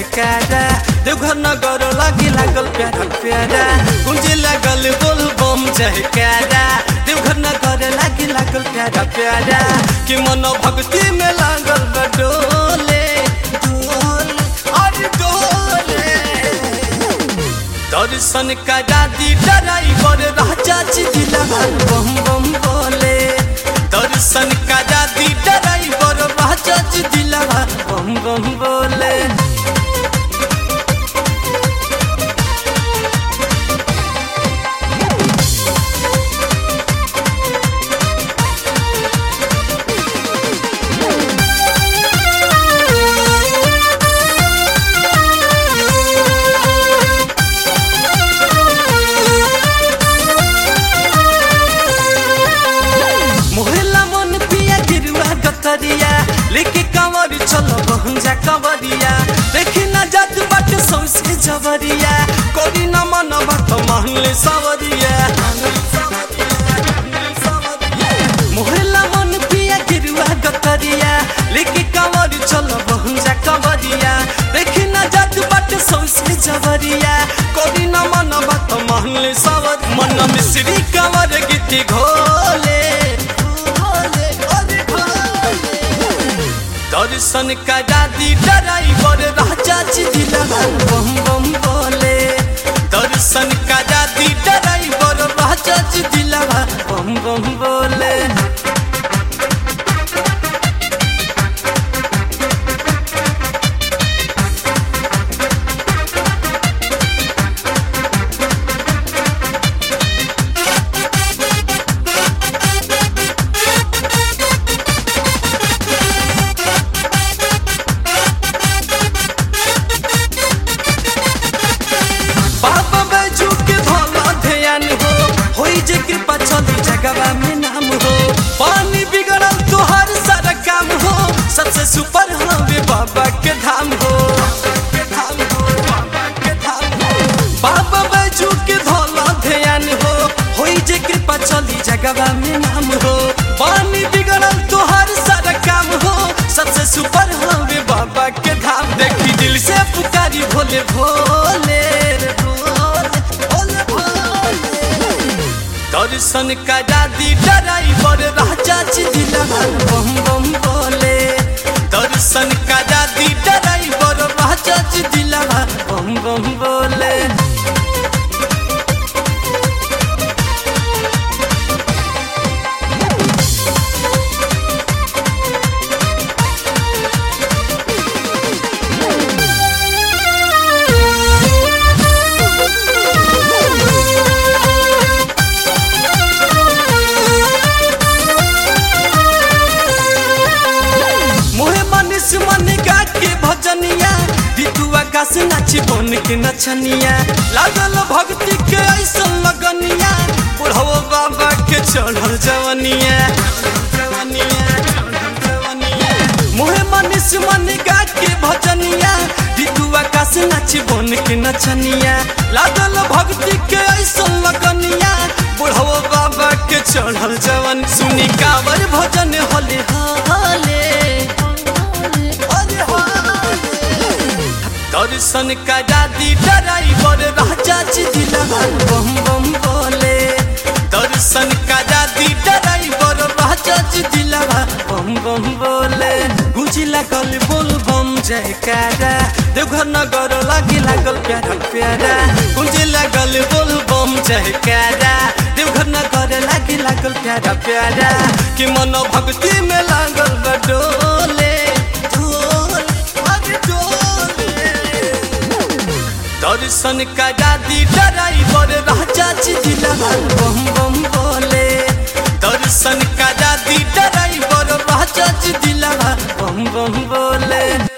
जयकारा देवघर नगर लागी लागल प्यारा प्यारा गुंजे लागल बोल बम जयकारा देवघर नगर लागी लागल प्यारा प्यारा कि मन भक्ति में लागल बा डोले डोल अरे डोले दर्शन करा दी ड्राइवर राजा जी दिला बम बम बोले दर्शन करा दी ड्राइवर राजा जी दिला बम बम बोले मोहल्ला मन पिया गिरुआ गतरिया लेके कंवर चलो बहंजा कंवरिया देखी ना जात बाट सौसे जवरिया कोरी न मन बात महले सवरिया मोहल्ला मन पिया गिरुआ गतरिया लेके कंवर चलो बहंजा कंवरिया देखी ना जात बाट सौसे जवरिया कोरी न मन बात महले सवर मन मिश्री कंवर गीती घोले दर्शन करा दी ड्राइवर राजा जी दिला बम बम बोले दर्शन करा दी ड्राइवर राजा जी दिला बम बम बोले बाबा बैजू के भला ध्यान हो होई जे कृपा चली जगवा में नाम हो पानी बिगड़ल तोहर सारा काम हो सबसे सुपर हवे बाबा के धाम हो बाबा बैजू के भला ध्यान हो होई जे कृपा चली जगवा में नाम हो पानी बिगड़ल तोहर सारा काम हो सबसे सुपर हवे बाबा के धाम देखी दिल से पुकारी भोले भोले रे भोले भोले भोले दर्शन करा दी ड्राइवर राजा जी दिला बम बम बोले दर्शन करा दी ड्राइवर राजा जी दिला बम बम बोले मोहे मनीष मन गा के भजनिया बितु आकाश नाची बन के नचनिया लागल भक्ति के ऐसा लगनिया बुढ़ो बाबा के चढ़ल जवनिया मोहे मनीष मन गा के भजनिया बितु आकाश नाची बन के नचनिया लागल भक्ति के ऐसा लगनिया बुढ़ो बाबा के चढ़ल जवन सुनी कावर भजन होले हाले दर्शन करा दी ड्राइवर राजा जी दिला बम बम बोले दर्शन करा दी ड्राइवर राजा जी दिला बम बम बोले गुजी लागल बोल बम जयकारा देवघर नगर लागी लागल प्यारा प्यारा गुजी लागल बोल बम जयकारा देवघर नगर लागी लागल प्यारा प्यारा कि मन भक्ति में लागल बा डोले डोल अरे डोले दर्शन करा दी ड्राइवर राजा जी दिला बम बम बोले दर्शन करा दी ड्राइवर राजा जी दिला बम बम बोले